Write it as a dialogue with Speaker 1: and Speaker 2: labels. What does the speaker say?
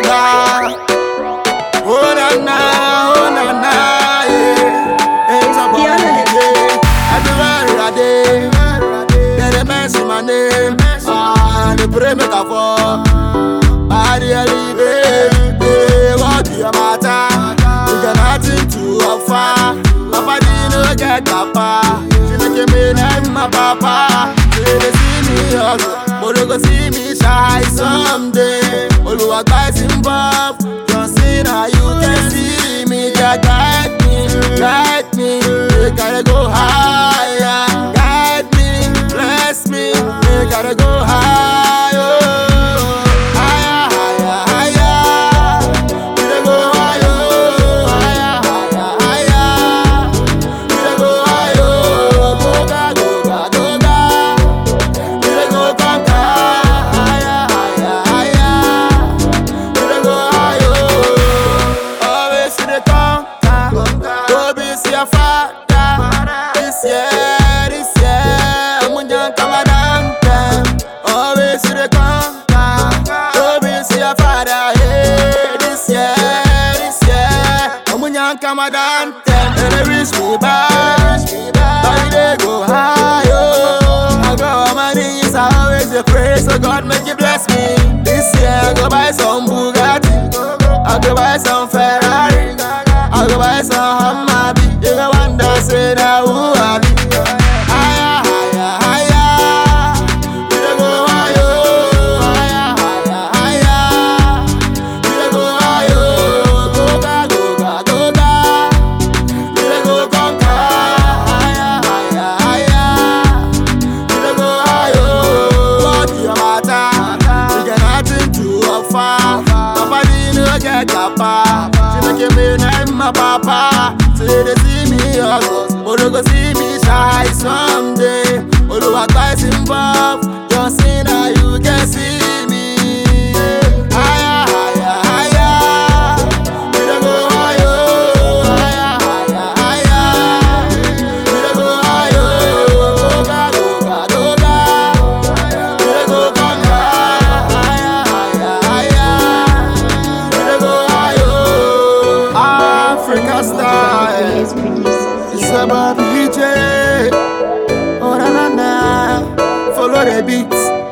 Speaker 1: gaga. Oh na na, oh na na, yeah. It's a boy, yeah. Everywhere I dey, yeah, they mention my name. Ah, they pray make I fall. I really babe, hey, what do you matter? You got nothing to offer. Papa didn't no get papa. She make me name my papa. She dey see me hustle, but you go see me shy someday. Oluwa guys involved, just see now you can see me. Just guide me, guide me, we gotta go higher. Guide me, bless me, we gotta go higher. Higher, higher, higher. We dey go higher, higher, higher, higher. We dey go higher, go ga, go ga, go ga. We dey go conquer, higher, higher, higher. We dey go higher. Always we dey conquer, go be see your father. This year, this year, Amunjan Kamadante. Always we dey conquer, go be see your father. Hey, this year, this year, Amunjan Kamadante. And they wish me back, but we dey go high. Oh, I go on my knees, I always dey pray, so God make you bless me. This year, I go buy some Bugatti, I go buy some Ferrari, I go buy some Hummer. You go wonder, say now who I be. Higher, higher, higher. We dey go higher, higher, higher, higher. We dey go higher, go ga, go ga, go ga. We dey go conquer, higher, higher, higher. We dey go higher. What do you matter? We get nothing to offer. Papa didn't no get papa. She make me name my papa. Say they see me hustle, but they go see me shy someday. Oluwa guys involved, just see now you can see me. Higher, higher, higher. We dey go higher, higher, higher, higher. We dey go higher, go ga, go ga, go ga. We dey go conquer, higher, higher, higher. We dey go higher. Africa style.
Speaker 2: Is producers.
Speaker 1: It's about BJ. Oh na na na. Follow the beats.